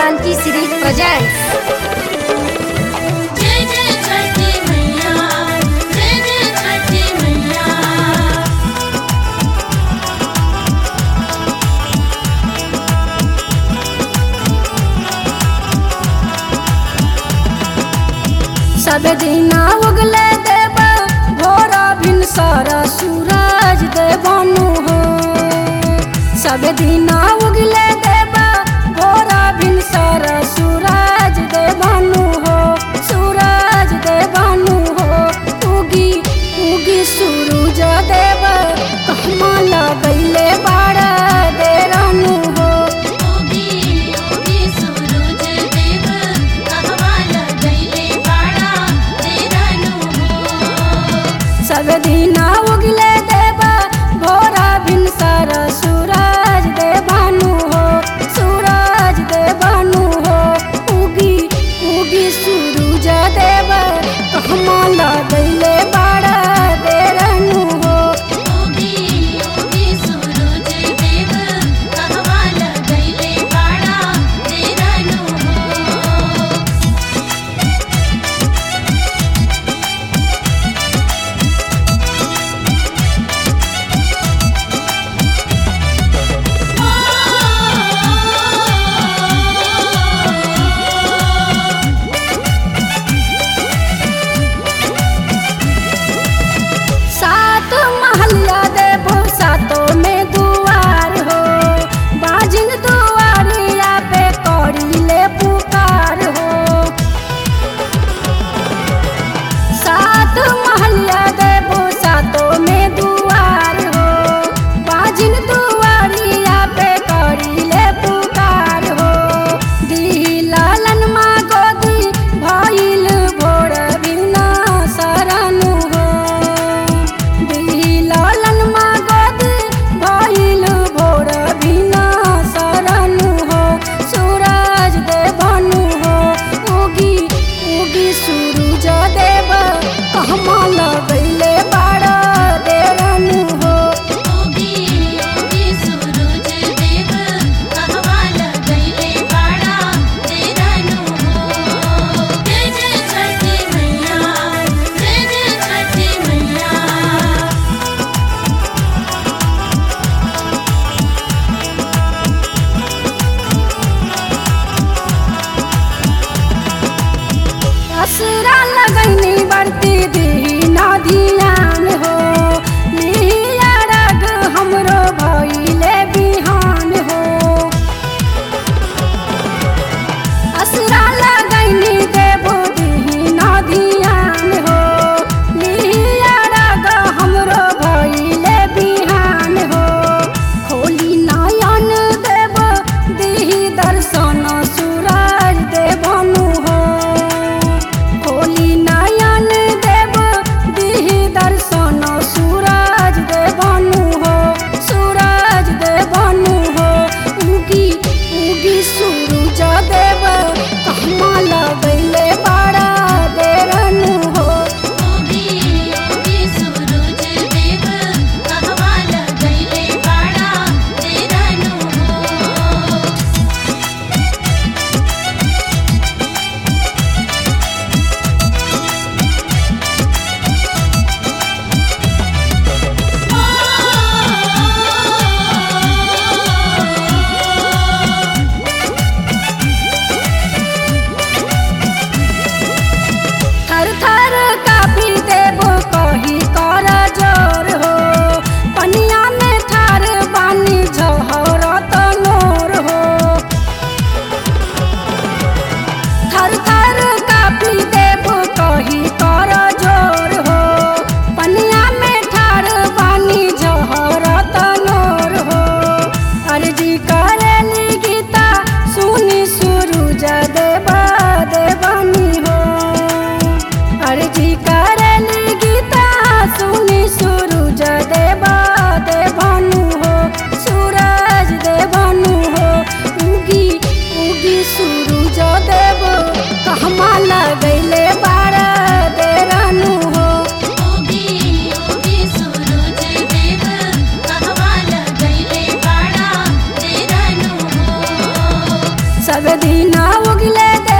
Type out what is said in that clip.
Janaki Shri presents जय जय छठी मैया जय जय छठी मैया सब दिना उगले देव भोरा भिन सारा सूरज देवानु हो सब दिना उगले देव भोरा भिन सारा सूरज देवानु हो सूरज देवानु हो उगी उगी सूरज देव कहमा लगैले बाड़ा देरानु हो योगी योगी सूरज देव कहवा लगैले बाड़ा तेरनु हो सब दिना उगले देवा भोरा भिन सारा सूरज देवानु हो सूरज देवानु हो उगी उगी सूरज देव कहमा लगैले बाड़ा देरनु हो योगी योगी सूरज देव कहवा लगैले बाड़ा तेरनु हो सात महलिया देवो सातों में दुआर हो बाजिन दुआरिया पे कौड़ी ले पुकार हो सात महलिया देवो सातों में दुआर हो बाजिन दुआरिया पे कौड़ी ले पुकार हो दी लालन माँ गोदी भइल भोर बिना सरनु हो दी लालन माँ गोदी भइल भोर बिना सरनु हो सूरज देवनु हो उगी उगी सूरज देव कहमा लगैले बाड़ा देरनु हो योगी योगी सूरज देव कहवा लगैले बाड़ा तेरनु हो जय जय छठी मैया जय जय छठी मैया असरा लगैनी बढ़ती दीना धियान हो लिया रग हमरो भइले बिहान हो असरा लगैनी देबो दीना धियान हो लिया रग हमरो भइले बिहान हो खोली नयन देव दिही दर्शन सूरज देवनु हो खोली नयन देव दिही दर्शन सब दिन उगले